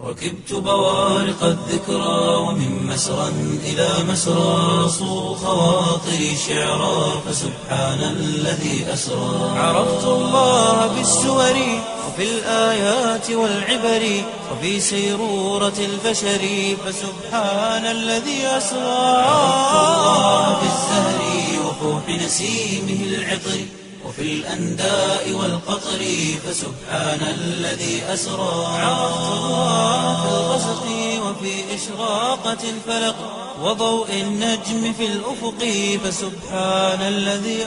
ركبت بوارق الذكرى ومن مسرى إلى مسرى صو خواطري شعرا فسبحان الذي أسرى عرفت الله بالسور وفي الآيات والعبر وفي سيرورة البشر فسبحان الذي أسرى عرفت الله بالزهر وفوح نسيمه العطر وفي الأنداء والقطر فسبحان الذي أسرى عرفت الله في الغسق وفي إشراقة الفلق وضوء النجم في الأفق فسبحان الذي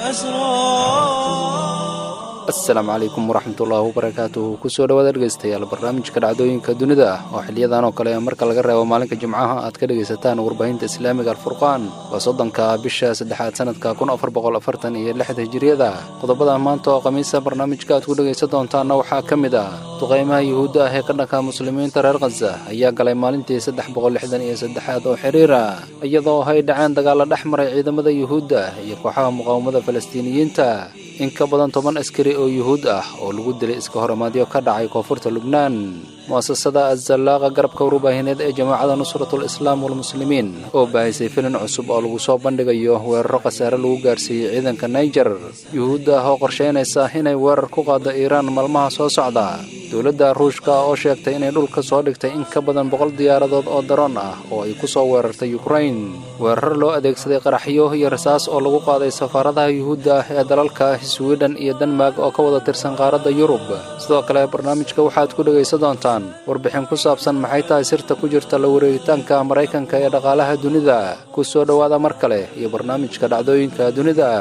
أسرى asalaamu calaykum waraxmatullaahi wabarakaatuhu kusoo dhawaad dhegeystayaal barnaamijka dhacdooyinka dunida ah oo xiliyadan oo kale marka laga reebo maalinka jimcaha aad ka dhegaysataan warbaahinta islaamiga alfurqaan waa soddonka bisha saddexaad sanadka kun afar boqol afartan iyo lixda hijiriyada qodobada maanta oo khamiisa barnaamijka aad ku dhegaysan doontaanna waxaa ka mid ah duqaymaha yuhuudda ah ee ka dhanka muslimiinta reer khaza ayaa galay maalintii saddex boqol lixdan iyo saddexaad oo xiriira iyadoo ay dhaceen dagaalla dhex maray ciidamada yuhuudda iyo kooxaha muqaawamada falastiiniyiinta in ka badan toban askari oo yuhuud ah oo lagu dilay iska horamaadyo ka dhacay koonfurta lubnaan mu'asasada azallaaqa garabka warbaahineed ee jamaacada nusratul islaam walmuslimiin oo baahisay filin cusub oo lagu soo bandhigayo weeraro khasaare lagu gaarsiiyey ciidanka naijer yuhuudda ah oo qorshaynaysa inay weerar ku qaaddo iiraan maalmaha soo socda dowladda ruushka oo sheegtay inay dhulka soo dhigtay in ka badan boqol diyaaradood oo daroon ah oo ay ku soo weerartay yukrain weerar loo adeegsaday qaraxyo iyo rasaas oo lagu qaaday safaaradaha yuhuudda ah ee dalalka swiden iyo denmark oo ka wada tirsan qaaradda yurub sidoo kale barnaamijka waxaad ku dhegaysan doontaan warbixin ku saabsan maxay tahay sirta ku jirta la wareegitaanka maraykanka ee dhaqaalaha dunida ku soo dhowaada mar kale iyo barnaamijka dhacdooyinka dunida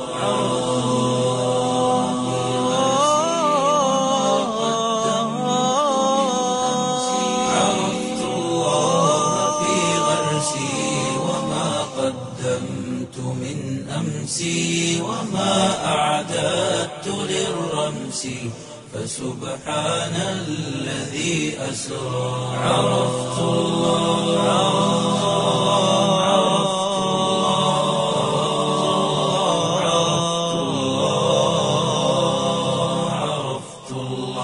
عرفت الله في غرسي وما قدمت من أمسي وما أعددت للرمس فسبحان الذي أسرى عرفت الله عرفت الله عرفت الله عرفت الله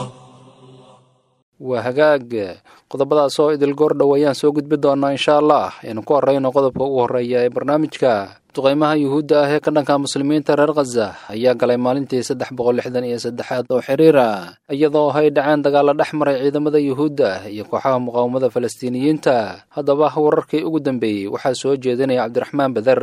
waa hagaag qodobadaas oo idil goordhow ayaan soo gudbi doonaa insha allah aynu ku horeyno qodobka ugu horreeya ee barnaamijka duqaymaha yuhuudda ah ee ka dhanka muslimiinta reer khaza ayaa galay maalintii saddex boqol lixdan iyo saddexaad oo xiriira iyadoo ay dhaceen dagaalla dhex maray ciidamada yuhuudda iyo kooxaha muqaawamada falastiiniyiinta haddaba wararkii ugu dambeeyey waxaa soo jeedinaya cabdiraxmaan beder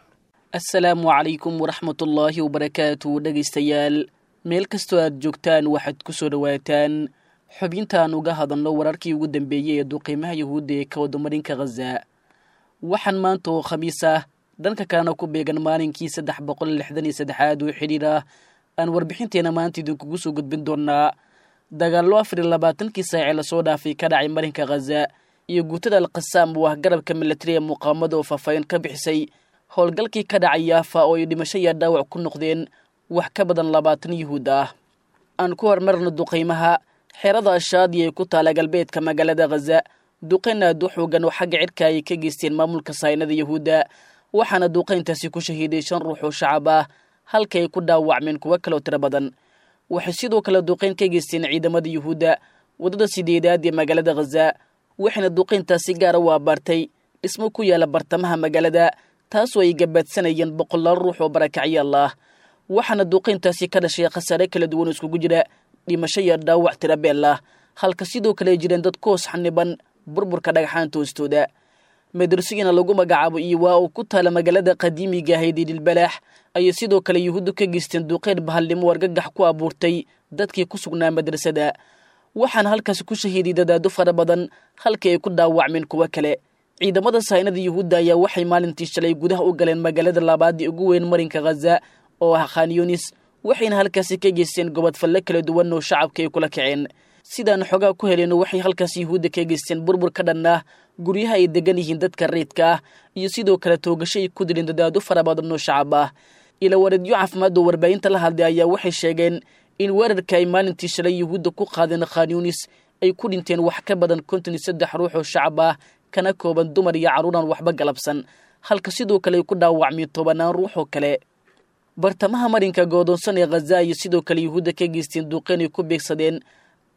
asalaamu calaykum waraxmatullaahi wabarakaatu dhegaystayaal meel kastoo aad joogtaan waxaad ku soo dhowaataan xubintaan uga hadalno wararkii ugu dambeeyey ee duqiimaha yuhuudda ee ka wadamarinka khaza waxaan maanta oo khamiis ah dhanka kalena ku beegan maalinkii saddex boqol lixdan iyo saddexaad oo xidhiir ah aan warbixinteena maanta idinkugu soo gudbin doonaa dagaallo afar iyo labaatankii saacee lasoo dhaafay ka dhacay marinka khaza iyo guutada alqasaam oo ah garabka milatari ee muqaamada oo faahfaahin ka bixisay howlgalkii ka dhacay yaafa oo ay dhimasho iyo dhaawac ku noqdeen wax ka badan labaatan yuhuud ah aan ku hormarno duqaymaha xerada ashaadi ay ku taala galbeedka magaalada khaza duqayn aad u xoogan oo xagga cidhka ay ka geysteen maamulka saynada yuhuudda waxaana duqayntaasi ku shahiiday shan ruux oo shacab ah halka ay ku dhaawacmeen kuwo kaloo tiro badan waxay sidoo kale duqayn ka geysteen ciidamada yuhuudda waddada sideedaad ee magaalada khaza waxayna duqayntaasi gaara u abaartay dhismo ku yaala bartamaha magaalada taasoo ay gabaadsanayeen boqolaal ruux oo barakacyaal ah waxaana duqayntaasi ka dhashay khasaare kala duwan oo iskugu jira dhimasho iyo dhaawac tirabeel ah halka sidoo kale ay jireen dad koos xaniban burburka dhagaxaanta hoostooda madrasigiina lagu magacaabo iyo waa uu ku taala magaalada qadiimiga ahayd ee dhilbalaax ayay sidoo kale yuhuuddu ka geysteen duqeyn bahalnimo argagax ku abuurtay dadkii ku sugnaa madrasada waxaana halkaasi ku shahiiday dadaado fara badan halkii ay ku dhaawacmeen kuwo kale ciidamada saynada yuhuudda ayaa waxay maalintii shalay gudaha u galeen magaalada labaadii ugu weyn marinka khaza oo ah khanyunis waxayna halkaasi ka geysteen gobodfalle kala duwan oo shacabka ay kula kaceen sidaan xogaa ku heleen waxay halkaas yuhuudda ka geysteen burbur ka dhan ah guryaha ay degan yihiin dadka reydka ah iyo sidoo kale toogasho ay ku dileen dadaado fara badan oo shacab ah ila wareedyo caafimaad oo warbaahinta la hadlay ayaa waxay sheegeen in weerarka ay maalintii shalay yuhuudda ku qaadeen khanyunis ay ku dhinteen wax ka badan konton iyo saddex ruux oo shacab ah kana kooban dumar iyo carruuraan waxba galabsan halka sidoo kale ay ku dhaawacmeen tobanaan ruux oo kale bartamaha marinka goodoonsan ee khaza iyo sidoo kale yuhuudda ka geysteen duuqeen ay ku beegsadeen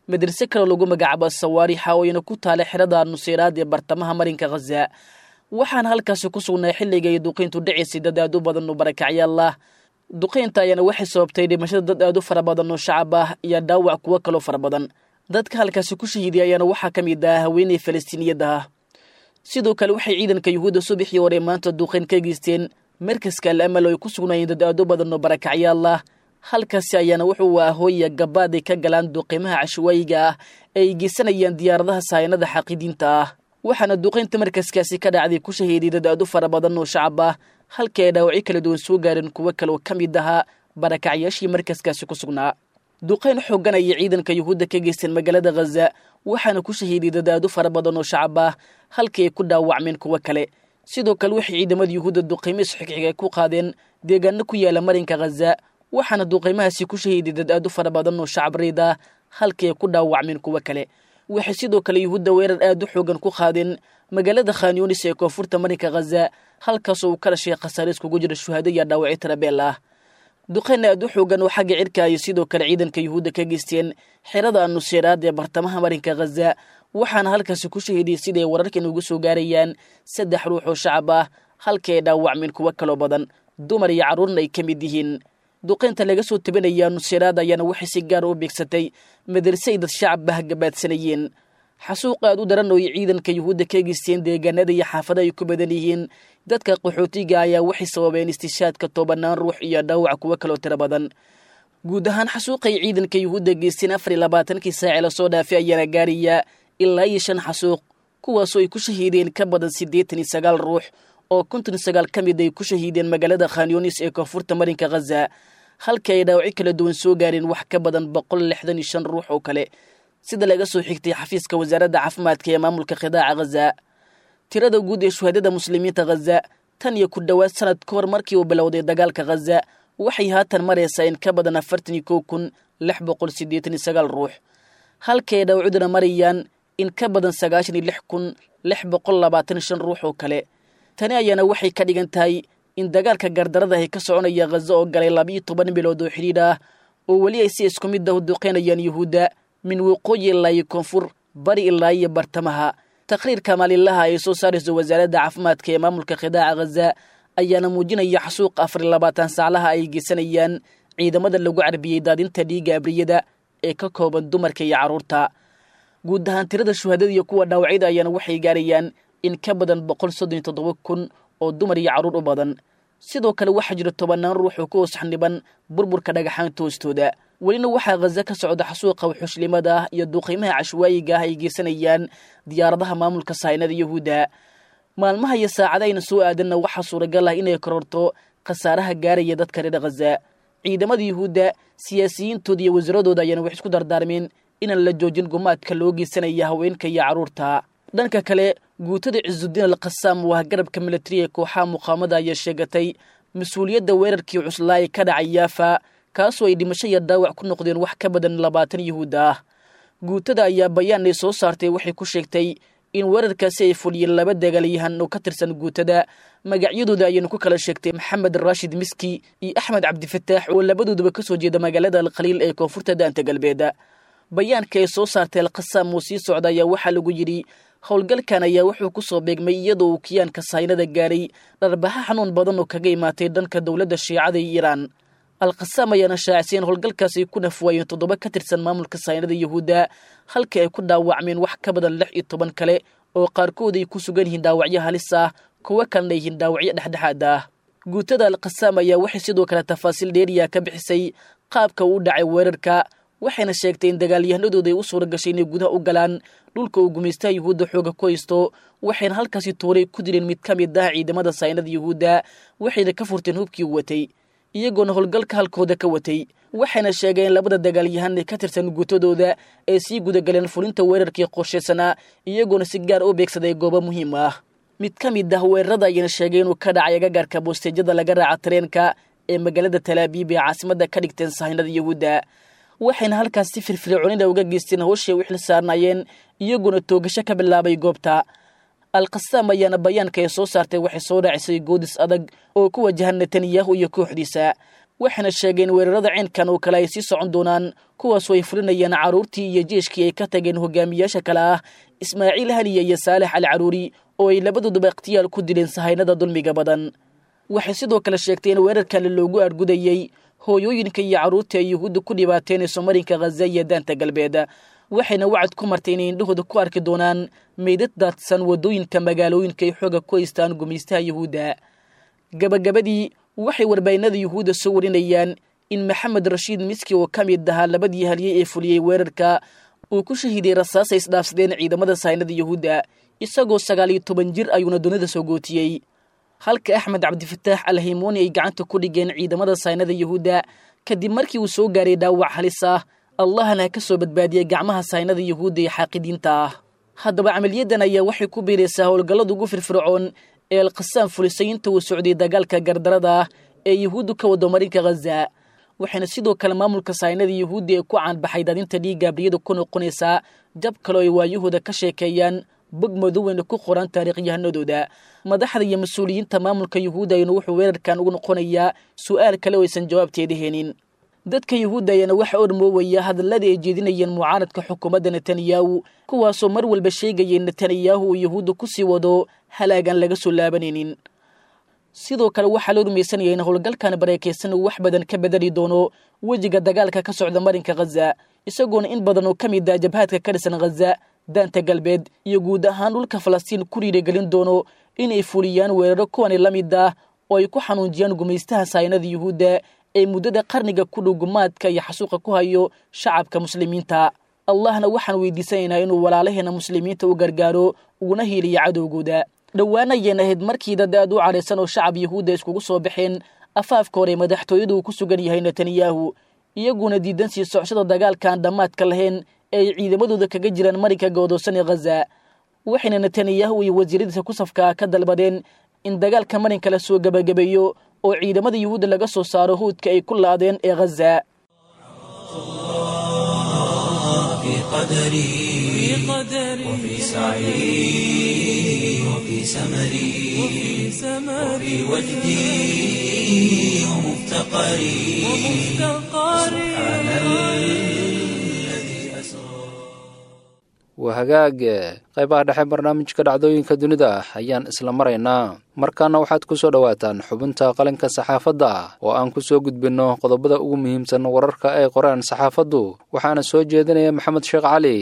madrase kaloo lagu magacaabo sawaarixa oo ina ku taala xerada nuseyraad ee bartamaha marinka khaza waxaana halkaasi ku sugnay xilliga ay duqayntu dhacaysay dad aad u badan oo barakacyaal ah duqaynta ayaana waxay sababtay dhimashada dad aad u fara badan oo shacab ah iyo dhaawac kuwo kaloo fara badan dadka halkaasi ku shahiiday ayaana waxaa ka mid ah haweeney falastiiniyadda ah sidoo kale waxay ciidanka yuhuudda subaxii hore maanta duqayn ka geysteen markaska al amal oo ay ku sugnaayeen dad aad u badan oo barakacyaal ah halkaasi ayaana wuxuu ah hooya gabaad ay ka galaan duqimaha cashawaayiga ah ee ay geysanayaan diyaaradaha sahaynada xaqidiinta ah waxaana duqaynta markaskaasi ka dhacday ku shahiiday dad aad u fara badan oo shacab ah halka ay dhaawacyo kala duwan soo gaareen kuwo kale oo ka mid ahaa barakacyaashii markaskaasi ku sugnaa duqayn xoogan ayay ciidanka yuhuudda ka geysteen magaalada khaza waxaana ku shahiiday dad aad u fara badan oo shacab ah halkii ay ku dhaawacmeen kuwo kale sidoo kale waxay ciidamada yuhuudda duqaymo isxigxiga ku qaadeen deegaano ku yaala marinka khaza waxaana duqaymahaasi ku shahiiday dad aad u fara badan oo shacab riid ah halkii ay ku dhaawacmeen kuwo kale waxay sidoo kale yuhuudda weerar aad u xoogan ku qaadeen magaalada khanyunis ee koonfurta marinka khaza halkaasoo uu ka dhashay khasaare iskugu jira shuhaado iyo dhaawacyo tarabeel ah duqayn aad u xoogan oo xagga cirka ayay sidoo kale ciidanka yuhuudda ka geysteen xerada nuseyraad ee bartamaha marinka khaza waxaana halkaasi ku shahiiday siday wararkan ugu soo gaarayaan saddex ruux oo shacab ah halkii ay dhaawacmeen kuwo kaloo badan dumar iyo carruurna ay ka mid yihiin duqaynta laga soo tabinaya nuseyraad ayaana waxay si gaara u beegsatay madarse ay dad shacab ah gabaadsanayeen xasuuq aad u daran oo ay ciidanka yuhuudda ka geysteen deegaanada iyo xaafada ay ku badan yihiin dadka qaxootiga ayaa waxay sababeen istishaadka tobanaan ruux iyo dhaawac kuwo kaloo tiro badan guud ahaan xasuuqay ciidanka yuhuudda geysteen afar iyo labaatankii saaci lasoo dhaafay ayaana gaaraya ilaa iyo shan xasuuq kuwaasoo ay ku shahiideen ka badan siddeetan iyo sagaal ruux oo konton iyo sagaal ka mid ay ku shahiideen magaalada khanyunis ee koonfurta marinka khaza halka ay dhaawacyo kala duwan soo gaareen wax ka badan boqol lixdan iyo shan ruux oo kale sida laga soo xigtay xafiiska wasaaradda caafimaadka ee maamulka khidaaca khaza tirada guud ee shuhaadada muslimiinta khaza tan iyo ku dhowaad sanad ka hor markii uu bilowday dagaalka khaza waxay haatan maraysaa in ka badan afartan iyo kow kun lix boqol siddeetan iyo sagaal ruux halka ay dhaawacuduna marayaan in ka badan sagaashan iyo lix kun lix boqol labaatan iyo shan ruux oo kale tani ayaana waxay ka dhigan tahay in dagaalka gardarada ay ka soconaya khaza oo galay labiiyo toban bilood oo xidhiidh ah oo weli ay si isku mid ah u duqeynayaan yuhuudda min waqooyi ilaa iyo koonfur bari ilaa iyo bartamaha taqriirka maalinlaha ay soo saarayso wasaaradda caafimaadka ee maamulka khidaaca khaza ayaana muujinaya xasuuq afar iyo labaatan saaclaha ay geysanayaan ciidamada lagu carbiyey daadinta dhiigga abriyada ee ka kooban dumarka iyo carruurta guud ahaan tirada shuhadada iyo kuwa dhaawacyada ayaana waxay gaarayaan in ka badan boqol soddon iyo toddoba kun oo dumar iyo carruur u badan sidoo kale waxaa jira tobannaan ruux oo ku hoos xaniban burburka dhagaxaanta hoostooda welina waxaa khaza ka socda xasuuqa wuxushlimada ah iyo duuqiimaha cashwaayiga ah ay geysanayaan diyaaradaha maamulka sahaynada yuhuudda maalmaha iyo saacadayna soo aadanna waxaa suuragal ah inay kororto khasaaraha gaaraya dadka reer khaza ciidamada yuhuudda siyaasiyiintooda iyo wasaaradooda ayaana wax isku dardaarmeen inaan la joojin gumaadka loo geysanaya haweenka iyo carruurta dhanka kale guutada cisudiin al khasaam waa garabka militari ee kooxaha muqaamada ayaa sheegatay mas-uuliyadda weerarkii cuslaa ee ka dhacay yaafa kaasoo ay dhimasho iyo dhaawac ku noqdeen wax ka badan labaatan yuhuud ah guutada ayaa bayaan ay soo saartay waxay ku sheegtay in weerarkaasi ay fuliyeen laba dagaalyahan oo ka tirsan guutada magacyadooda ayaynu ku kala sheegtay maxamed raashid miski iyo axmed cabdifataax oo labadooduba ka soo jeeda magaalada alkhaliil ee koonfurta daanta galbeeda bayaanka ay soo saartay alkhasaam oo sii socda ayaa waxaa lagu yidhi howlgalkan ayaa wuxuu ku soo beegmay iyadoo uu kiyaanka sahaynada gaaray dharbaxa xanuun badan oo kaga imaatay dhanka dowladda shiicada iyo iiraan alkhasaam ayaana shaaciseen howlgalkaasi ku nafwaayeen toddoba ka tirsan maamulka sahaynada yuhuudda halka ay ku dhaawacmeen wax ka badan lix iyo toban kale oo qaarkood ay ku sugan yihiin dhaawacyo halis ah kuwo kalena yihiin dhaawacyo dhexdhexaad ah guutada alkhasaam ayaa waxay sidoo kale tafaasiil dheeriya ka bixisay qaabka uu dhacay weerarka waxayna sheegtay in dagaalyahanadooda ay u suura gashay inay gudaha u galaan dhulka uu gumaystaha yuhuudda xooga ku haysto waxayna halkaasi tooray ku dileen mid ka mid ah ciidamada sahaynada yuhuudda waxayna ka furteen hubkii u watay iyagoona howlgalka halkooda ka watay waxayna sheegeen labada dagaalyahan ee ka tirsan guutadooda ay sii gudagaleen fulinta weerarkii qorshaysanaa iyagoona si gaar u beegsaday goobo muhiim ah mid ka mid ah weerarada ayayna sheegay inuu ka dhacay agagaarka boosteejyada laga raaca tareenka ee magaalada talaabiib ee caasimada ka dhigteen sahaynada yuhuudda waxayna halkaas si firfircoonida uga geysteen howshay u xil saarnaayeen iyagoona toogasho ka bilaabay goobta alkhasaam ayaana bayaanka ay soo saartay waxay soo raacisay goodis adag oo ku wajahan netanyahu iyo kooxdiisa waxayna sheegeen weerarada ceenkan oo kale ay sii socon doonaan kuwaasoo ay fulinayaan carruurtii iyo jeeshkii ay ka tageen hogaamiyaasha kale ah ismaaciil haniya iyo saalex al caruuri oo ay labadooduba ikhtiyaal ku dileen sahaynada dulmiga badan waxay sidoo kale sheegtay in weerarkan loogu argudayey hooyooyinka iyo carruurta ay yuhuudda ku dhibaataynayso marinka khaza iyo daanta galbeed waxayna wacad ku martay inay indhahooda ku arki doonaan meydad daadsan waddooyinka magaalooyinka ay xooga ku haystaan gumaystaha yuhuudda gabagabadii waxay warbaahinada yuhuudda soo warinayaan in maxamed rashiid miski oo ka mid ahaa labadii halyey ee fuliyey weerarka uu ku shahiiday rasaasay isdhaafsadeen ciidamada sahaynada yuhuudda isagoo sagaal iyo toban jir ayuuna dunida soo gootiyey halka axmed cabdifataax alhaymooni ay gacanta ku dhigeen ciidamada sahaynada yuhuudda kadib markii uu soo gaaray dhaawac halis ah allahna ka soo badbaadiyey gacmaha sahaynada yuhuudda ee xaaqidiinta ah haddaba camaliyadan ayaa waxay ku biiraysaa howlgallada ugu firfircoon ee alkhasaam fulisay inta uu socday dagaalka gardarada ah ee yuhuuddu ka wado marinka khaza waxayna sidoo kale maamulka sahaynada yuhuudda ee ku caanbaxay daadinta dhiigga abriyada ku noqonaysaa jab kaloo ay waayahooda ka sheekeeyaan bog madoweyna ku qoran taariikhyahanadooda madaxda iyo mas-uuliyiinta maamulka yuhuudda ayana wuxuu weerarkan ugu noqonayaa su'aal kale oo aysan jawaabteeda heenin dadka yuhuudda ayaana waxa ormoowaya hadalladii ay jeedinayeen mucaaradka xukuumadda netanyahu kuwaasoo mar walba sheegayay netanyahu uu yuhuudda ku sii wado halaagaan laga soo laabanaynin sidoo kale waxaa loo rumaysanaya in howlgalkan bareekaysan uu wax badan ka bedeli doono wejiga dagaalka ka socda marinka khaza isagoona in badan oo ka mid ah jabhaadka ka dhisan khaza daanta galbeed iyo guud ahaan dhulka falastiin ku riiragelin doono inay fuliyaan weeraro kuwani la mid ah oo ay ku xanuunjiyaan gumaystaha sahaynada yuhuudda ee muddada qarniga ku dhow gumaadka iyo xasuuqa ku hayo shacabka muslimiinta allahna waxaan weydiisanaynaa inuu walaalaheena muslimiinta u gargaaro uguna hiiliyo cadowgooda dhowaana ayeen ahayd markii dad aad u cadhaysan oo shacab yuhuudda iskugu soo baxeen afaafka hore madaxtooyadu uu ku sugan yahay netanyahu iyaguna diidan sii socoshada dagaalkaan dhammaadka lahayn ee ay ciidamadooda kaga jiraan marinka goodoosan ee khaza waxayna netanyahu iyo wasiiradiisa ku safkaa ka dalbadeen in dagaalka marinka la soo gebagabeeyo oo ciidamada yuhuudda laga soo saaro huudka ay ku laadeen ee khaza في قدري وفي سعي وفي سمري وفي وجدي ومفتقري سبحان الذي أسرى waa hagaag qaybaha dhexe barnaamijka dhacdooyinka dunida ayaan isla maraynaa markaana waxaad ku soo dhowaataan xubinta qalinka saxaafadda oo aan ku soo gudbinno qodobada ugu muhiimsan wararka ay qoraan saxaafaddu waxaana soo jeedinaya maxamed sheekh cali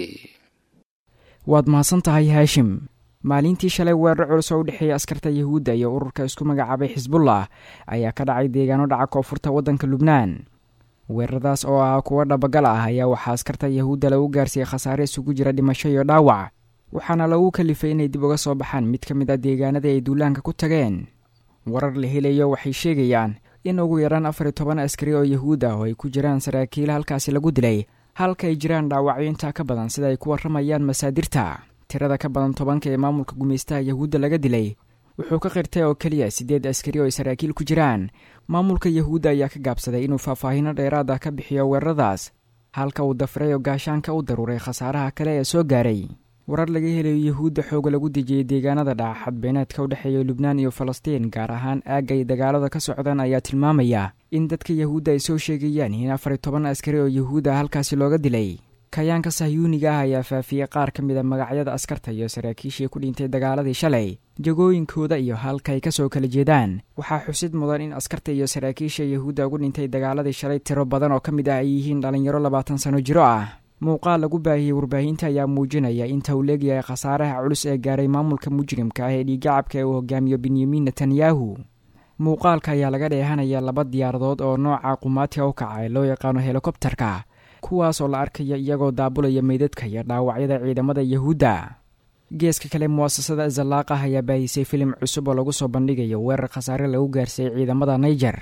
waad mahadsan tahay haashim maalintii shalay weerar culus oo u dhexeeya askarta yuhuudda iyo ururka isku magacaabay xisbullah ayaa ka dhacay deegaano dhaca koonfurta waddanka lubnaan weeraradaas oo ah kuwo dhabagal ah ayaa waxaa askarta yahuudda lagu gaarsiiyey khasaare isugu jira dhimasho iyo dhaawac waxaana lagu kalifay inay dib uga soo baxaan mid ka mid a deegaanadii ay duulaanka ku tageen warar la helayo waxay sheegayaan in ugu yaraan afar iyo toban askari oo yahuud ah oo ay ku jiraan saraakiil halkaasi lagu dilay halka ay jiraan dhaawacyo intaa ka badan sida ay ku warramayaan masaadirta tirada ka badan tobanka ee maamulka gumaystaha yahuudda laga dilay wuxuu ka qirtay oo keliya siddeed askari oo ay saraakiil ku jiraan maamulka yahuudda ayaa ka gaabsaday inuu faahfaahino dheeraad ah ka bixiyo weeraradaas halka uu dafiray oo gaashaanka u daruuray khasaaraha kale ee soo gaaray warar laga helayo yahuudda xooga lagu dejiyey deegaanada dhaca xadbeeneedka u dhexeeya lubnaan iyo falastiin gaar ahaan aagga ay dagaalada ka socdaan ayaa tilmaamaya in dadka yahuudda ay soo sheegayaan in afar iyo toban askari oo yahuud ah halkaasi looga dilay kayaanka sahyuuniga ah ayaa faafiyey qaar ka mid a magacyada askarta iyo saraakiishii ku dhintay dagaaladii shalay jagooyinkooda iyo halka ay ka soo kala jeedaan waxaa xusid mudan in askarta iyo saraakiisha yahuudda ugu dhintay dagaaladii shalay tiro badan oo ka mid ah ay yihiin dhallinyaro labaatan sano jiro ah muuqaal lagu baahiyey warbaahinta ayaa muujinaya inta uu leegyahay khasaaraha culus ee gaaray maamulka mujrimka ah ee dhiiggacabka ee uu hogaamiyo benyamin netanyahu muuqaalka ayaa laga dheehanaya laba diyaaradood oo nooca qumaatiga u kaca ee loo yaqaano helikobtarka kuwaas oo la arkaya iyagoo daabulaya meydadka iyo dhaawacyada ciidamada yahuudda geeska kale mu'asasada zalaaqah ayaa baahisay filim cusub oo lagu soo bandhigayo weerar khasaare lagu gaarsiiyey ciidamada naijer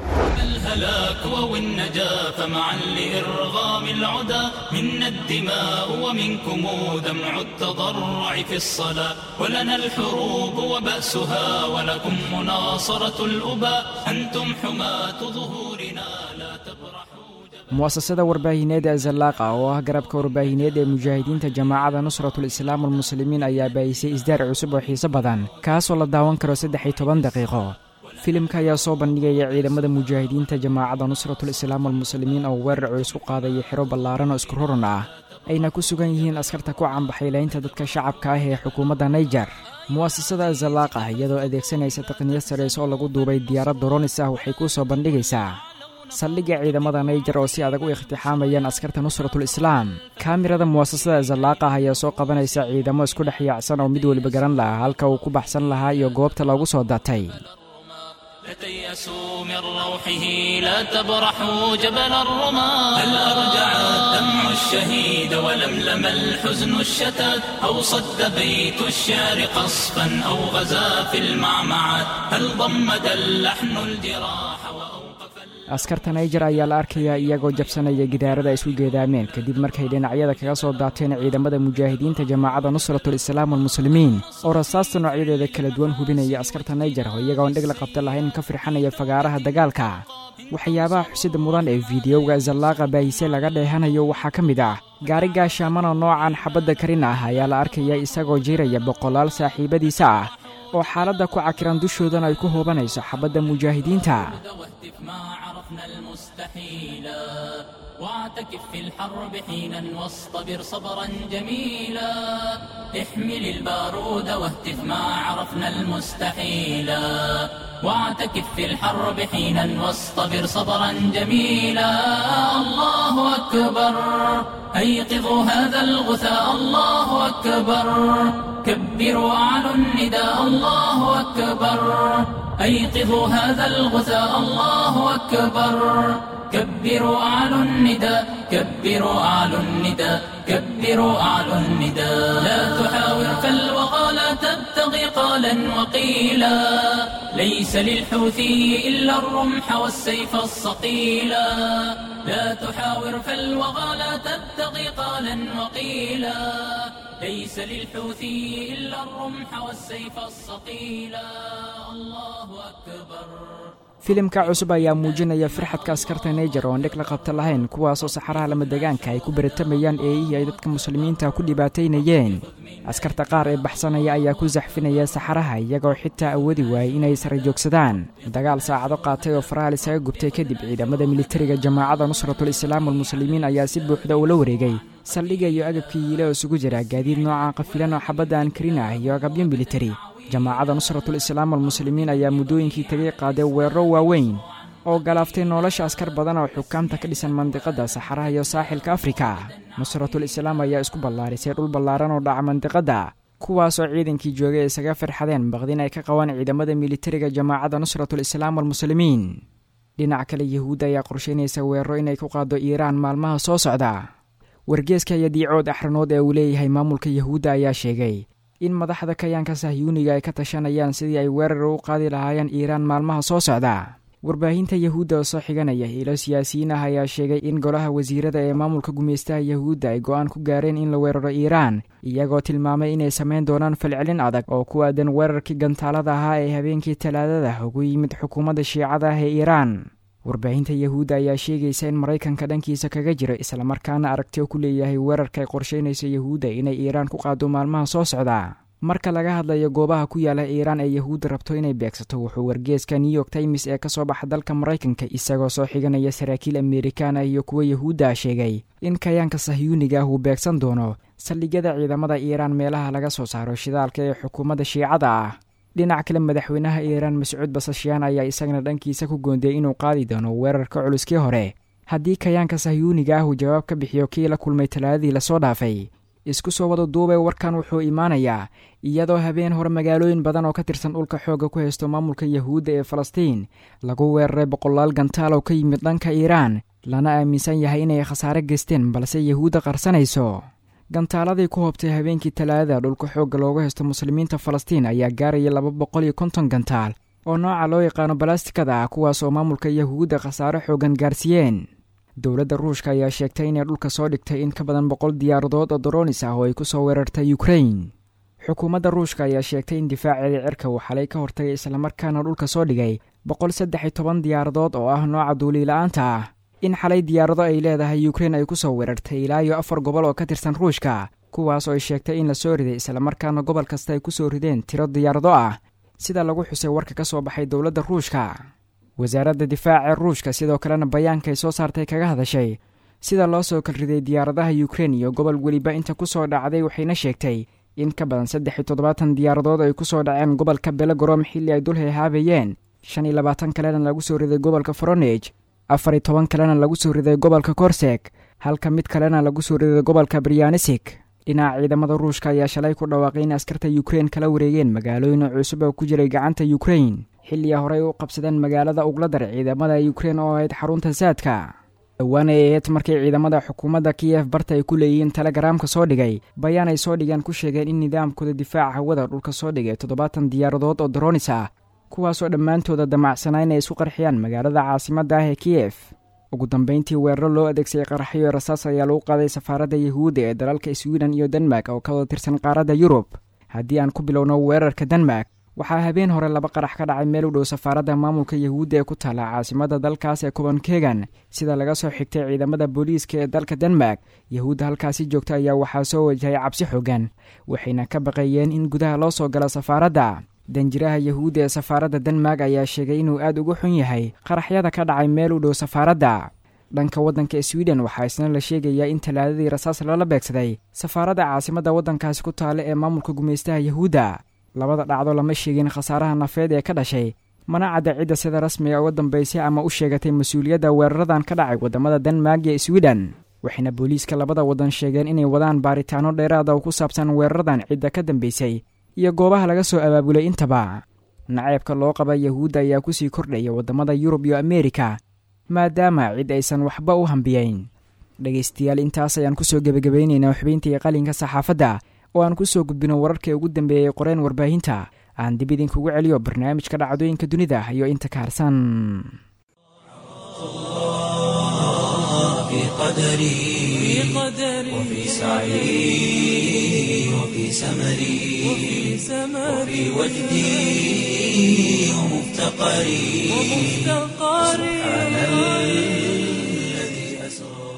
الهلاك والنجاة فمعا لإرغام العدا منا الدماء ومنكم دمع التضرع في الصلاة ولنا الحروب وبأسها ولكم مناصرة الأباء أنتم حماة ظهورنا لا تبرحوا mu'asasada warbaahineed ee zallaaqa oo ah garabka warbaahineed ee mujaahidiinta jamaacada nusratul islaam walmuslimiin ayaa baahisay isdaar cusub oo xiiso badan kaasoo la daawan karo saddex iyo toban daqiiqo filimka ayaa soo bandhigaya ciidamada mujaahidiinta jamaacadda nusratul islaam walmuslimiin oo weerar culus ku qaadaya xiro ballaaran oo isku ruran ah ayna ku sugan yihiin askarta ku cambaxaylaynta dadka shacabka ah ee xukuumadda naijer mu'asasada azalaaq ah iyadoo adeegsanaysa taqniyad sarayse oo lagu duubay diyaarad doronis ah waxay kuu soo bandhigaysaa saldhigga ciidamada naijer oo si adag u ikhtixaamayaan askarta nusratul islaam kaamirada mu'asasada azalaaq ah ayaa soo qabanaysa ciidamo isku dhex yaacsan oo mid weliba garan lahaa halka uu ku baxsan lahaa iyo goobta loogu soo datay لا تيأسوا من روحه لا تبرحوا جبل الرماة هل أرجع الدمع الشهيد ولملم الحزن الشتات أو صد بيت الشعر قصفا أو غزا في المعمعات هل ضمد اللحن الجراح وأوقف askarta naijer ayaa la arkayaa iyagoo jabsanaya gidaarada isu geedaameen kadib markay dhinacyada kaga soo daateen ciidamada mujaahidiinta jamaacadda nusratul islaam walmuslimiin oo rasaasta noocyadeeda kala duwan hubinaya askarta naijer oo iyagoon dheg la qabta lahayn ka firxanaya fagaaraha dagaalka waxyaabaha xusida mudan ee fiidiyowga zallaaqa baahise laga dheehanayo waxaa ka mid ah gaari gaashaamana noocan xabadda karin ah ayaa la arkaya isagoo jiiraya boqolaal saaxiibadiisa ah oo xaaladda ku cakiran dushoodana ay ku hoobanayso xabadda mujaahidiinta واهتف ما عرفنا المستحيلا واعتكف في الحرب حينا واصطبر صبرا جميلا احمل البارود واهتف ما عرفنا المستحيلا واعتكف في الحرب حينا واصطبر صبرا جميلا الله أكبر أيقظوا هذا الغثاء الله أكبر كبروا أعلوا النداء الله أكبر أيقظوا هذا الغثاء الله أكبر كبروا أعلوا النداء كبروا أعلوا النداء كبروا أعلوا النداء لا تحاور فالوغى لا تبتغي قالا وقيلا ليس للحوثي إلا الرمح والسيف الصقيلا لا تحاور فالوغى لا تبتغي قالا وقيلا ليس للحوثي إلا الرمح والسيف الصقيلا الله أكبر filimka cusub ayaa muujinaya firxadka askarta naijer oon dheg la qabta lahayn kuwaasoo saxaraha lama degaanka ay ku baratamayaan eeyihii ay dadka muslimiinta ku dhibaataynayeen askarta qaar ee baxsanaya ayaa ku saxfinaya saxaraha iyagoo xitaa awoodi waayey inay sara joogsadaan dagaal saacado qaatay oo faraha lisaga gubtay kadib ciidamada militariga jamaacadda nusratul islaam walmuslimiin ayaa si buuxda ula wareegay saldhigga iyo agabkii yiile oo isugu jira gaadiid nooca qafilan oo xabadda aan karin ah iyo agabyo militari jamaacadda nusratul islaam walmuslimiin ayaa muddooyinkii tagay qaaday weeraro waaweyn oo galaaftay nolosha askar badan oo xukaamta ka dhisan mandiqadda saxaraha iyo saaxilka afrika nusratul islaam ayaa isku ballaarisay dhul ballaaran oo dhaca mandiqadda kuwaasoo ciidankii joogay ay isaga firxadeen baqdin ay ka qabaan ciidamada militariga jamaacadda nusratul islaam walmuslimiin dhinac kale yahuudda ayaa qorsheynaysa weeraro inay ku qaado iiraan maalmaha soo socda wargeeska iyo diicood axranood ee uu leeyahay maamulka yahuudda ayaa sheegay in madaxda kayaanka sahyuuniga ay ka tashanayaan sidii ay weerar u qaadi lahaayeen iiraan maalmaha soo socda warbaahinta yahuudda oo soo xiganaya ilo siyaasiyiin ah ayaa sheegay in golaha wasiirada ee maamulka gumaystaha yahuudda ay go-aan ku gaareen in la weeraro iiraan iyagoo tilmaamay inay samayn doonaan falcelin adag oo ku aadan weerarkii gantaalada ahaa ee habeenkii talaadada ugu yimid xukuumadda shiicada ah ee iiraan warbaahinta yahuudda ayaa sheegaysa in maraykanka dhankiisa kaga jiro islamarkaana aragti oo ku leeyahay weerarka ay qorsheynayso yahuudda inay iiraan ku qaado maalmaha soo socda marka laga hadlayo goobaha ku yaala iiraan ee yahuudda rabto inay beegsato wuxuu wargeeska new york times ee ka soo baxa dalka maraykanka isagoo soo xiganaya saraakiil amerikaan ah iyo kuwa yahuudda sheegay in kayaanka sahyuuniga ah uu beegsan doono saldhigyada ciidamada iiraan meelaha laga soo saaro shidaalka ee xukuumadda shiicada ah dhinac kale madaxweynaha iiraan mascuud basashyaan ayaa isagana dhankiisa ku goondiyey inuu qaadi doono weerarka culuskii hore haddii kayaanka sahyuuniga ah uu jawaab ka bixiyo kii la kulmay talaadadii lasoo dhaafay isku soo wada duubay warkan wuxuu imaanayaa iyadoo habeen hore magaalooyin badan oo ka tirsan dhulka xoogga ku haysto maamulka yahuudda ee falastiin lagu weeraray boqolaal gantaal oo ka yimid dhanka iiraan lana aaminsan yahay inay khasaare geysteen balse yahuudda qarsanayso gantaaladii ku hoobtay habeenkii talaadada dhulka xoogga loogu haysto muslimiinta falastiin ayaa gaaraya laba boqol iyo konton gantaal oo nooca loo yaqaano balastikada ah kuwaas oo maamulka yahuudda khasaare xoogan gaarsiiyeen dowladda ruushka ayaa sheegtay inay dhulka soo dhigtay in ka badan boqol diyaaradood oo doronis ah oo ay ku soo weerartay ukrain xukuumadda ruushka ayaa sheegtay in difaaceeda cirka uu xalay ka hortagay islamarkaana dhulka soo dhigay boqol saddex iyo toban diyaaradood oo ah nooca duuliila-aanta ah in xalay diyaarado ay leedahay ukrein ay ku soo weerartay ilaa iyo afar gobol oo ka tirsan ruushka kuwaas oo ay sheegtay in la soo riday islamarkaana gobol kasta ay ku soo rideen tiro diyaarado ah sida lagu xusay warka ka soo baxay dowladda ruushka wasaaradda difaaca ruushka sidoo kalena bayaanka ay soo saartay kaga hadashay sida loo soo kalriday diyaaradaha ukrein iyo gobol weliba inta ku soo dhacday waxayna sheegtay in ka badan saddex iyo toddobaatan diyaaradood ay ku soo dhaceen gobolka belagorom xilli ay dul hehaabayeen shan iyo labaatan kalena lagu soo riday gobolka foronej afar iyo toban kalena lagu soo riday gobolka korseg halka mid kalena lagu soo riday gobolka brianisik dhinaca ciidamada ruushka ayaa shalay ku dhawaaqay in askarta ukrein kala wareegeen magaalooyin cusub oo ku jiray gacanta ukrein xilliga horey u qabsadeen magaalada ugladar ciidamada ukrein oo ahayd xarunta saadka dhowaan ay aheyd markii ciidamada xukuumadda kiyef barta ay ku leeyihiin telegaraamka soo dhigay bayaan ay soo dhigeen ku sheegeen in nidaamkooda difaaca hawada dhulka soo dhigay toddobaatan diyaaradood oo daroonis ah kuwaasoo dhammaantooda damacsanaa inay isu qarxiyaan magaalada caasimadda ah ee kiyef ugu dambeyntii weeraro loo adeegsaday qaraxyo rasaas ayaa lagu qaaday safaaradda yahuudda ee dalalka swiden iyo denmark oo ka wada tirsan qaaradda yurub haddii aan ku bilowno weerarka denmark waxaa habeen hore laba qarax ka dhacay meel u dhow safaaradda maamulka yahuudda ee ku taalla caasimadda dalkaas ee copenhagen sida laga soo xigtay ciidamada booliiska ee dalka denmark yahuudda halkaasi joogta ayaa waxaa soo wajahay cabsi xoogan waxayna ka baqayeen in gudaha loo soo galo safaaradda danjiraha yahuudda ee safaaradda denmark ayaa sheegay inuu aad uga xun yahay qaraxyada ka dhacay meel u dhow safaaradda dhanka waddanka swiden waxaa isna la sheegayaa in talaadadii rasaas lala beegsaday safaaradda caasimadda waddankaasi ku taalla ee maamulka gumaystaha yahuudda labada dhacdo lama sheegin khasaaraha nafeed ee ka dhashay mana cadda cidda sida rasmiga uga dambaysay ama u sheegatay mas-uuliyadda weeraradan ka dhacay waddamada denmark iyo swiden waxayna booliiska labada waddan sheegeen inay wadaan baaritaano dheeraada oo ku saabsan weeraradan cidda ka dambaysay iyo goobaha laga soo abaabulay intaba naceebka loo qaba yahuudda ayaa kusii kordhaya waddamada yurub iyo ameerika maadaama cid aysan waxba u hambiyeyn dhegaystayaal intaas ayaan kusoo gebagabaynaynaa xubintii qalinka saxaafadda oo aan kusoo gudbino wararkai ugu dambeeyey qoreen warbaahinta aan dib idinkugu celiyo barnaamijka dhacdooyinka dunida iyo inta ka harsan في قدري وفي سعي وفي سمري وفي وجدي ومفتقري سبحان الذي أسرى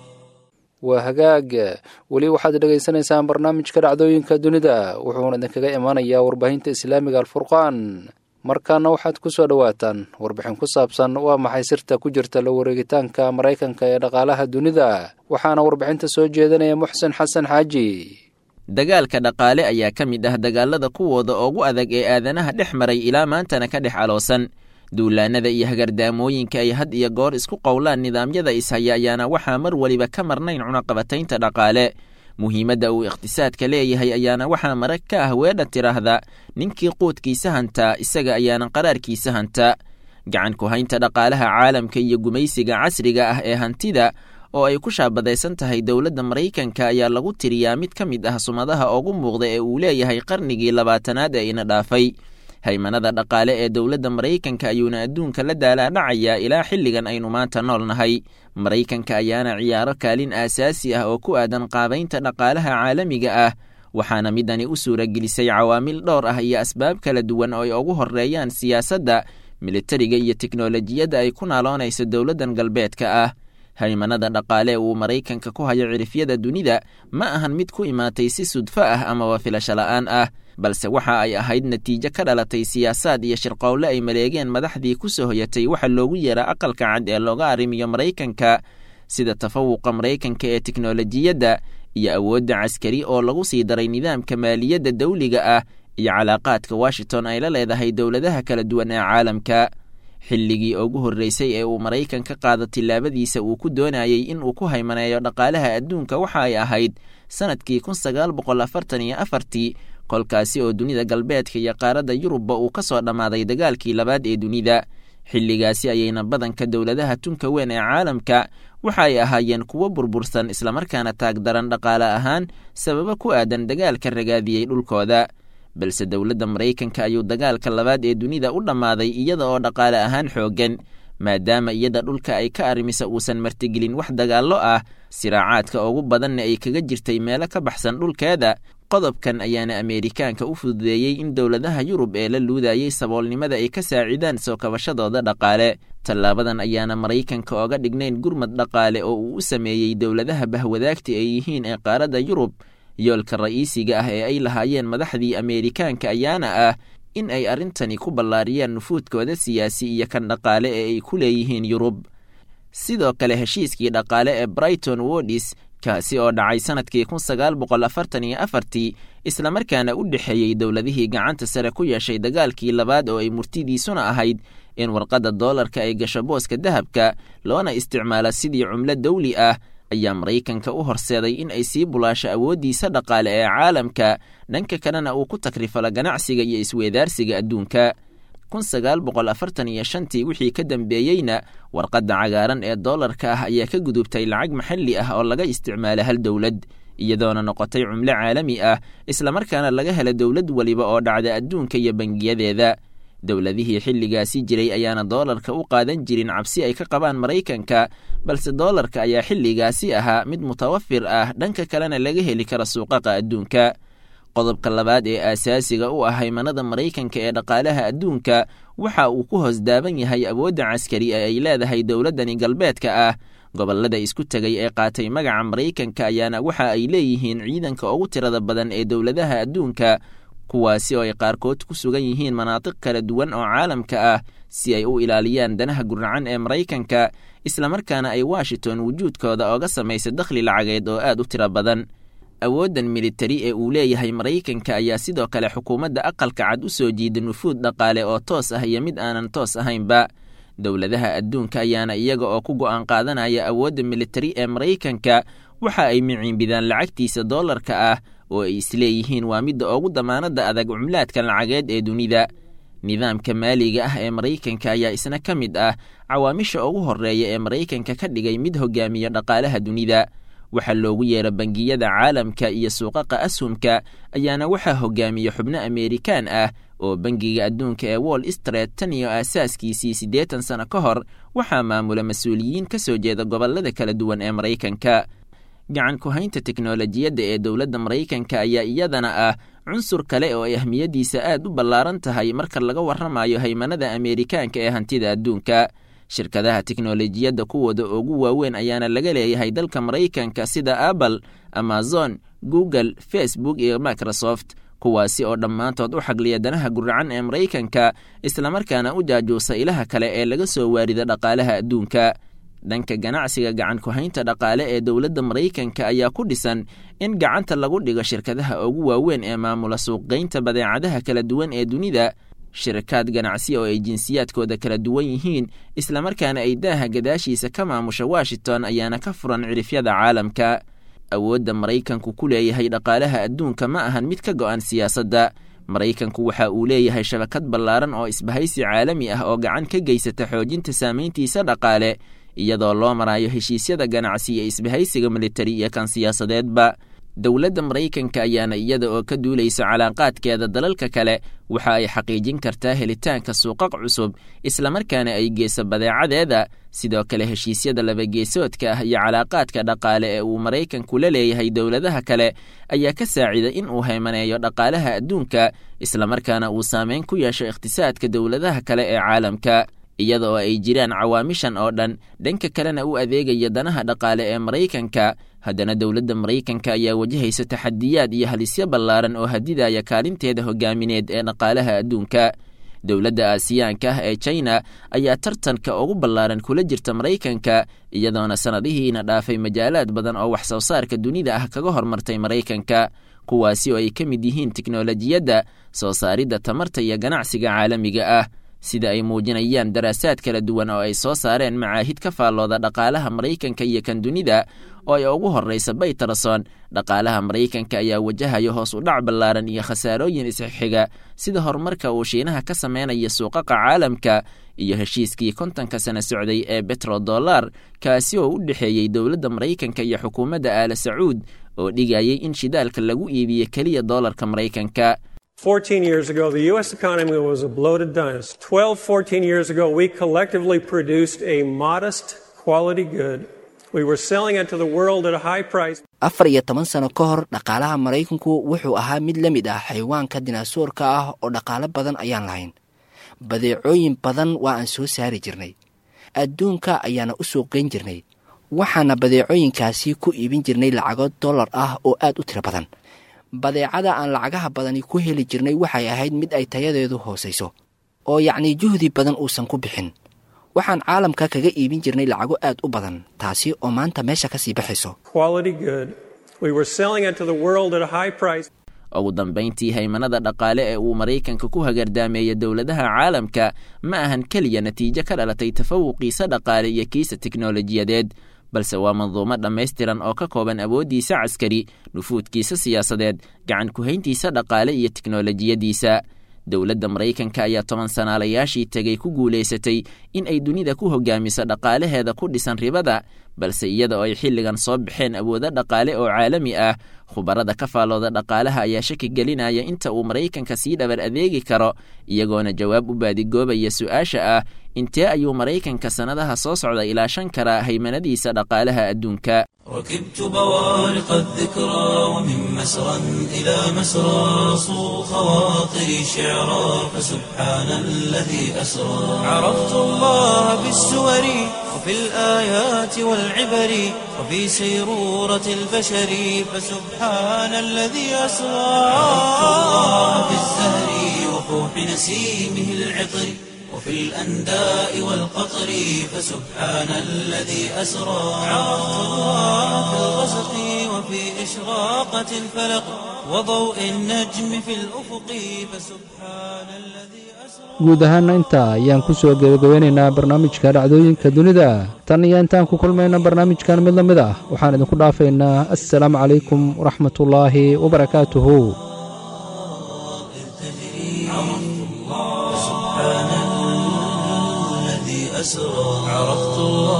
waa hagaag weli waxaad dhegaysanaysaan barnaamijka dhacdooyinka dunida wuxuuna idinkaga imanayaa warbaahinta islaamiga alfurqaan markaana waxaad ku soo dhowaataan warbixin ku saabsan waa maxay sirta ku jirta la wareegitaanka maraykanka ee dhaqaalaha dunida waxaana warbixinta soo jeedinaya muxsen xasan xaaji dagaalka dhaqaale ayaa ka mid ah dagaalada kuwooda ugu adag ee aadanaha dhex maray ilaa maantana ka dhex aloosan duulaannada iyo hagardaamooyinka ay had iyo goor isku qowlaan nidaamyada ishaya ayaana waxaa mar weliba ka marnayn cunaqabataynta dhaqaale muhiimadda uu iqhtisaadka leeyahay ayaana waxaa marag ka ah weedha tidhaahda ninkii quudkiisa hantaa isaga ayaana qaraarkiisa hanta gacan ku haynta dhaqaalaha caalamka iyo gumaysiga casriga ah ee hantida oo ay ku shaabadaysan tahay dowladda maraykanka ayaa lagu tiriyaa mid ka mid ah sumadaha ugu muuqda ee uu leeyahay qarnigii labaatanaad ee ina dhaafay haymanada dhaqaale ee dowladda maraykanka ayuuna adduunka la daalaadhacayaa ilaa xilligan aynu maanta nool nahay maraykanka ayaana ciyaaro kaalin aasaasi ah oo ku aadan qaabaynta dhaqaalaha caalamiga ah waxaana midani u suuragelisay cawaamil dhowr ah iyo asbaab kala duwan oo ay ugu horreeyaan siyaasadda militariga iyo teknolojiyadda ay ku naaloonayso dowladdan galbeedka ah haymanada dhaqaale uu maraykanka ku hayo cirifyada dunida ma ahan mid ku imaatay si sudfo ah amaba filasho la'aan ah balse waxa ay ahayd natiijo ka dhalatay siyaasaad iyo shirqowle ay maleegeen madaxdii ku soo hoyatay waxa loogu yeera aqalka cad ee looga arrimiyo maraykanka sida tafawuqa maraykanka ee teknolojiyadda iyo awoodda caskari oo lagu sii daray nidaamka maaliyadda dawliga ah iyo calaaqaadka washington ay la leedahay dowladaha kala duwan ee caalamka xilligii ugu horreysay ee uu maraykan ka qaado tillaabadiisa uu ku doonayey in uu ku haymaneeyo dhaqaalaha adduunka waxa ay ahayd sannadkii kun sagaal boqol afartan iyo afartii kolkaasi oo dunida galbeedka iyo qaaradda yurubba uu ka soo dhammaaday dagaalkii labaad ee dunida xilligaasi ayayna badanka dowladaha tunka weyn ee caalamka waxa ay ahaayeen kuwo burbursan islamarkaana taagdaran dhaqaale ahaan sababo ku aadan dagaalka ragaadiyey dhulkooda balse dowladda maraykanka ayuu dagaalka labaad ee dunida u dhammaaday iyada oo dhaqaale ahaan xooggan maadaama iyada dhulka ay ka arrimisa uusan martigelin wax dagaallo ah siraacaadka ugu badanna ay kaga jirtay meelo ka baxsan dhulkeeda qodobkan ayaana ameerikaanka u fududeeyey in dowladaha yurub ee la luudayey saboolnimada ay ka saacidaan soo kabashadooda dhaqaale tallaabadan ayaana maraykanka oga dhignayn gurmad dhaqaale oo uu u sameeyey dowladaha bahwadaagta ay yihiin ee qaaradda yurub yoolka ra'iisiga ah ee ay lahaayeen madaxdii ameerikaanka ayaana ah in ay arrintani ku ballaariyaan nufuudkooda siyaasi iyo kan dhaqaale ee ay ku leeyihiin yurub sidoo kale heshiiskii dhaqaale ee brighton wodis kaasi oo dhacay sannadkii kun sagaal boqol afartan iyo afartii islamarkaana u dhexeeyey dowladihii gacanta sare ku yeeshay dagaalkii labaad oo ay murtidiisuna ahayd in warqadda doolarka ay gasho booska dahabka loona isticmaalo sidii cumlo dawli ah ayaa maraykanka u horseeday in ay sii bulaasho awooddiisa dhaqaale ee caalamka dhanka kalena uu ku takrifalo ganacsiga iyo isweedaarsiga adduunka kun sagaal boqol afartan iyo shantii wixii ka dambeeyeyna warqadda cagaaran ee doolarka ah ayaa ka gudubtay lacag maxalli ah oo laga isticmaalo hal dowlad iyadoona noqotay cumlo caalami ah islamarkaana laga helo dowlad weliba oo dhacda adduunka iyo bangiyadeeda dowladihii xilligaasi jiray ayaana doolarka u qaadan jirin cabsi ay ka qabaan maraykanka balse doolarka ayaa xilligaasi ahaa mid mutawafir ah dhanka kalena laga heli kara suuqaqa adduunka qodobka labaad ee aasaasiga u ah haymanada maraykanka ee dhaqaalaha adduunka waxa uu ku hoos daaban yahay awoodda caskari ee ay leedahay dowladdani galbeedka ah gobollada isku tegay ee qaatay magaca maraykanka ayaana waxa ay leeyihiin ciidanka ugu tirada badan ee dowladaha adduunka kuwaasi oo ay qaarkood ku sugan yihiin manaatiq kala duwan oo caalamka ah si ay u ilaaliyaan danaha guracan ee maraykanka islamarkaana ay washington wujuudkooda ooga samaysa dakhli lacageed oo aad u tiro badan awooddan militari ee uu leeyahay maraykanka ayaa sidoo kale xukuumadda aqalka cad u soo jiida nufuud dhaqaale oo toos ah iyo mid aanan toos ahaynba dowladaha adduunka ayaana iyaga oo ku go'aan qaadanaya awoodda militari ee maraykanka waxa ay miciinbidaan lacagtiisa doolarka ah oo ay isleeyihiin waa midda ugu damaanadda adag cumlaadka lacageed ee dunida nidaamka maaliga ah ee maraykanka ayaa isna ka mid ah cawaamisha ugu horreeya ee maraykanka ka dhigay mid hogaamiya dhaqaalaha dunida waxaa loogu yeera bangiyada caalamka iyo suuqaqa ashumka ayaana waxaa hogaamiya xubno ameerikaan ah oo bangiga adduunka ee wall street tan iyo aasaaskiisii siddeetan sano ka hor waxaa maamula mas-uuliyiin ka soo jeeda gobollada kala duwan ee maraykanka gacan ku-haynta teknolojiyadda ee dowladda maraykanka ayaa iyadana ah cunsur kale oo ay ahmiyaddiisa aad u ballaaran tahay marka laga warramayo haymanada ameerikaanka ee hantida adduunka shirkadaha teknolojiyadda kuwooda ugu waaweyn ayaana laga leeyahay dalka maraykanka sida apple amazon google facebook iyo microsoft kuwaasi oo dhammaantood u xagliya danaha guracan ee maraykanka islamarkaana u jaajuusa ilaha kale ee laga soo waarida dhaqaalaha adduunka dhanka ganacsiga gacan ku-haynta dhaqaale ee dowladda maraykanka ayaa ku dhisan in gacanta lagu dhigo shirkadaha ugu waaweyn ee maamula suuqgeynta badeecadaha kala duwan ee dunida shirakaad ganacsi oo ay jinsiyaadkooda kala duwan yihiin islamarkaana ay daaha gadaashiisa ka maamusha washington ayaana ka furan cirifyada caalamka awoodda maraykanku ku leeyahay dhaqaalaha adduunka ma ahan mid ka go'an siyaasadda maraykanku waxa uu leeyahay shabakad ballaaran oo isbahaysi caalami ah oo gacan ka geysata xoojinta saamayntiisa dhaqaale iyadoo loo marayo heshiisyada ganacsi iyo isbahaysiga militari iyo kan siyaasadeedba dowladda maraykanka ayaana iyada oo ka duulaysa calaaqaadkeeda dalalka kale waxa ay xaqiijin kartaa helitaanka suuqaq cusub islamarkaana ay geyso badeecadeeda sidoo kale heshiisyada labageesoodka ah iyo calaaqaadka dhaqaale ee uu maraykanku la leeyahay dowladaha kale ayaa ka saacida in uu haymaneeyo dhaqaalaha adduunka islamarkaana uu saameyn ku yeesho iqhtisaadka dowladaha kale ee caalamka iyada oo ay jiraan cawaamishan oo dhan dhanka kalena u adeegaya danaha dhaqaale ee maraykanka haddana dowladda maraykanka ayaa wajahaysa taxadiyaad iyo halisyo ballaaran oo hadidaya kaalinteeda hogaamineed ee dhaqaalaha adduunka dowladda aasiyaanka ah ee china ayaa tartanka ugu ballaaran kula jirta maraykanka iyadoona sannadihiina dhaafay majaalaad badan oo wax soo saarka dunida ah kaga hormartay maraykanka kuwaasi oo ay ka mid yihiin teknolojiyadda soo saaridda tamarta iyo ganacsiga caalamiga ah sida ay muujinayaan daraasaad kala duwan oo ay soo saareen macaahid ka faallooda dhaqaalaha maraykanka iyo kan dunida oo ay ugu horraysa baytarason dhaqaalaha maraykanka ayaa wajahayo hoos u dhac ballaaran iyo khasaarooyin isxixiga sida horumarka uu shiinaha ka sameynaya suuqaqa caalamka iyo heshiiskii kontonka sana socday ee betrodollar kaasi oo u dhexeeyey dowladda maraykanka iyo xukuumadda aala sacuud oo dhigayay in shidaalka lagu iibiyo keliya doolarka maraykanka 14 years ago, the U.S. economy was a bloated dinosaur. 12, 14 years ago, we collectively produced a modest quality good. We were selling it to the world at a high price. afar iyo toban sano ka hor dhaqaalaha maraykanku wuxuu ahaa mid la mid ah xayawaanka dinaasoorka ah oo dhaqaalo badan ayaan lahayn badeecooyin badan waa aan soo saari jirnay adduunka ayaana u suuqgeyn jirnay waxaana badeecooyinkaasi ku iibin jirnay lacago dollar ah oo aad u tiro badan badeecada aan lacagaha badani ku heli jirnay waxay ahayd mid ay tayadeedu hoosayso oo yacnii juhdi badan uusan ku bixin waxaan caalamka kaga iibin jirnay lacago aad u badan taasi oo maanta meesha ka sii baxayso quality good. We were selling it to the world at a high price. ugu dambayntii haymanada dhaqaale ee uu maraykanka ku hagardaameeya dowladaha caalamka ma ahan keliya natiijo ka dhalatay tafawuqiisa dhaqaale iyo kiisa teknolojiyadeed balse waa manduumo dhammaystiran oo ka kooban awooddiisa caskari nufuudkiisa siyaasadeed gacan ku-hayntiisa dhaqaale iyo teknolojiyadiisa dowladda maraykanka ayaa toban sanaalayaashii tegay ku guulaysatay in ay dunida ku hogaamiso dhaqaalaheeda ku dhisan ribada balse iyada oo ay xilligan soo baxeen awoodo dhaqaale oo caalami ah khubarada ka faallooda dhaqaalaha ayaa shaki gelinaya inta uu maraykanka sii dhabar adeegi karo iyagoona jawaab u baadigoobaya su-aasha ah intee ayuu maraykanka sannadaha soo socda ilaashan karaa haymanadiisa dhaqaalaha adduunka ركبت بوارق الذكرى ومن مسرى إلى مسرى صو خواطري شعرا فسبحان الذي أسرى عرفت الله بالسور وفي الآيات والعبر وفي سيرورة البشر فسبحان الذي أسرى عرفت الله بالزهر وفوح نسيمه العطر وفي الأنداء والقطر فسبحان الذي أسرى عرفت الله في الغسق وفي إشراقة الفلق وضوء النجم في الأفق فسبحان الذي أسرى guud ahaana intaa ayaan ku soo gebagabeynaynaa barnaamijka dhacdooyinka dunida tan iyo intaan ku kulmayna barnaamijkan mid la mid ah waxaan idinku dhaafaynaa assalaamu calaykum waraxmatullaahi wabarakaatuhu الذي أسرى عرفت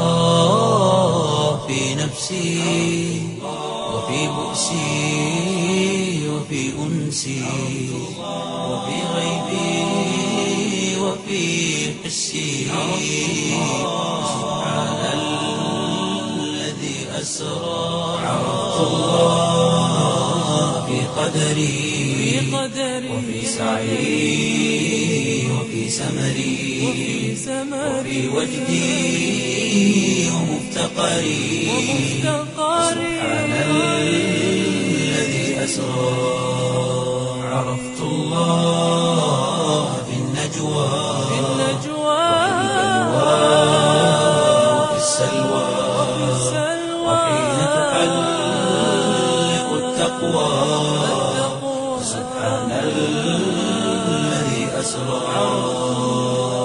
الله في نفسي وفي بؤسي وفي أنسي وفي غيبي وفي حسي سبحان الذي أسرى عرفت الله في قدري وفي سعي وفي سمري وفي وجدي ومفتقري سبحان الذي أسرى عرفت الله في النجوى وفي السلوى وحين تحلق التقوى سبحان الذي أسرى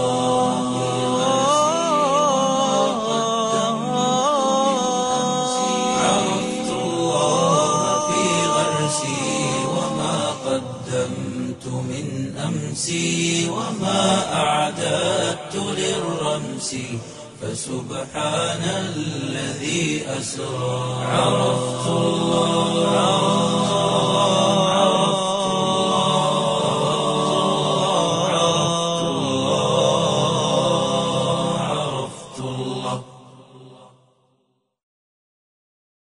عرفت الله في غرسي وما قدمت من أمسي وما أعددت للرمس فسبحان الذي أسرى عرفت الله